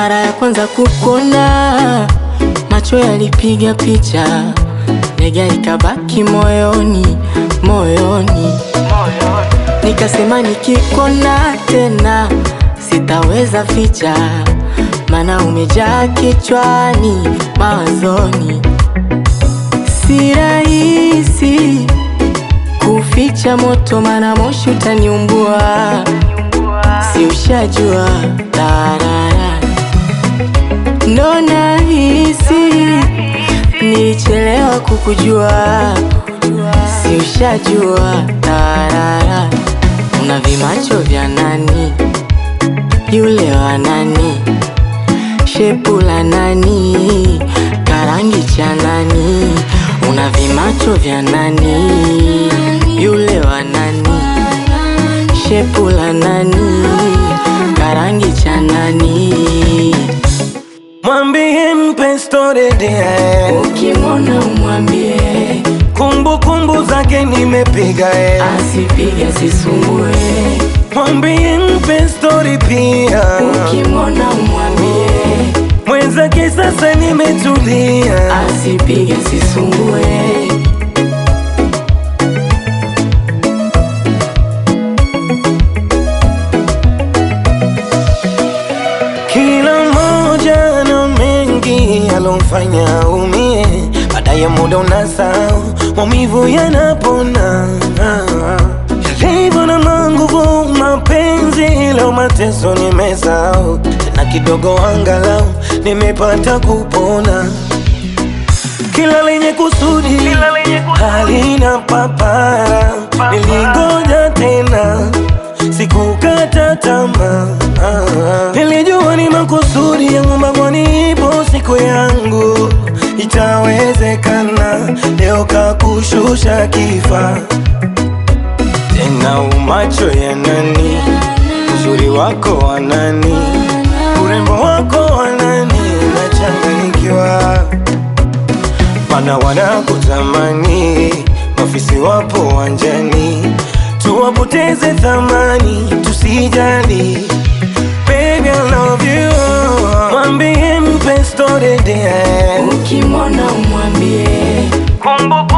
Mara ya kwanza kukona, macho yalipiga picha, nega ikabaki moyoni, moyoni. Nikasema nikikona tena sitaweza ficha, mana umejaa kichwani, mawazoni. Si rahisi kuficha moto, mana moshi utaniumbua, si ushajua tarara. Ndo nahisi nilichelewa kukujua, si ushajua tarara. Una vimacho vya nani? Yule wa nani? Shepu la nani? Karangi cha nani? Una vimacho vya nani? Yule wa nani? Shepu la nani? Karangi cha nani? Mwambie mpe story dear, Ukimwona umwambie kumbukumbu zake nimepiga eh. asipige asisumbue. Mwambie mpe story pia, Ukimwona umwambie mwenzake sasa nimetulia. asipige asisumbue. Kila mmoja na mengi alomfanya umie, baadaye muda unasahau, maumivu yanapona. Yalivyo na manguvu mapenzi, leo mateso nimesahau, tena kidogo angalau nimepata kupona. Kila lenye kusudi halina papara, nilingoja tena sikukata tamaa. Nilijua ni makusudi yangu, mbangwani ipo siku yangu itawezekana. Leo kakushusha kifaa tena, umacho ya nani? Uzuri wako wa nani? Urembo wako wa nani? Nachanganyikiwa mana wanakutamani, mafisi wapo wanjani, tuwapoteze thamani, tusijali. Baby, I love you. Mwambie mpe story dear, Ukimwona umwambie kumbukumbu